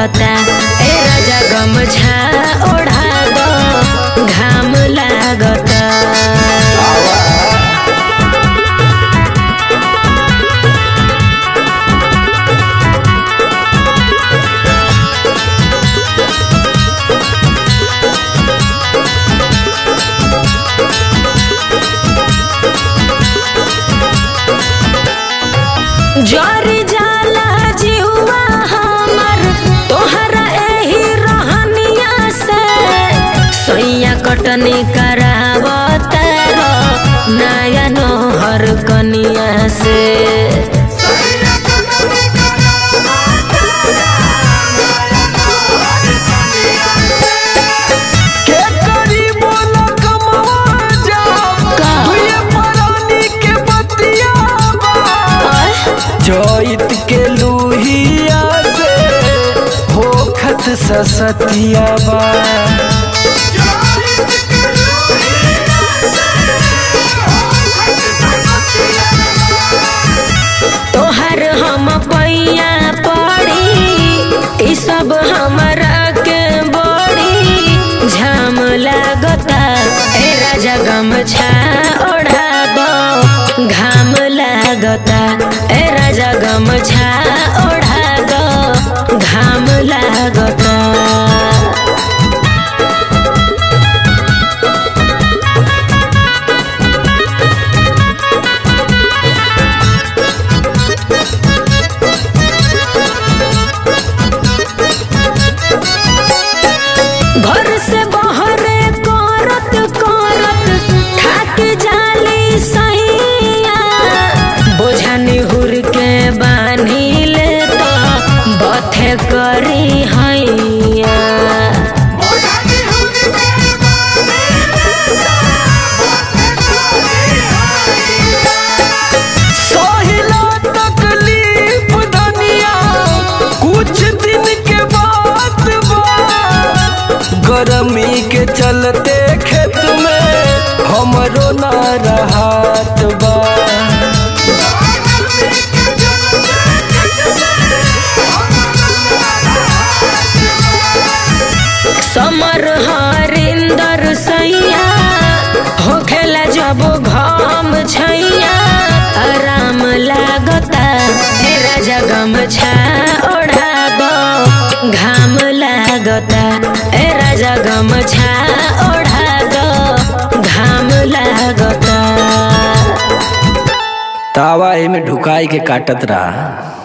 लागता ए राजा गमछा ओढ़ा दो घाम लागता जरी जाला जीवा हमर तोहरा एही रहनिया से सैया कटनी करावता रो नया नोहर कनिया से के करी बोला कमावा जाओ का? हुए परानी के बतिया बा जोइत के लूहिया से होखत ससतिया बा तोहर हम पैया पड़ी ई सब हमरा के बड़ी झाम लागता ए राजा गमछा ओढ़ा दो घाम लागता ए राजा गमछा ओढ़ा दो घाम लागता घर से बहरे करत करत थाक जाली सैया बोझा निहुर के बान्ही ले तो बथे करी हैया सोहिला तकलीफ धनिया कुछ दिन के बाद बा गरमी के चलते खेत में हमरो ना रहत बा समर हरिंदर सैया होखेला जब घम छैया आराम लागता हे राजा गमछा ओढ़ा दो घाम लागता ए राजा गमछा ओढ़ा दो घाम लागता तावा में ढुकाई के काटत रहा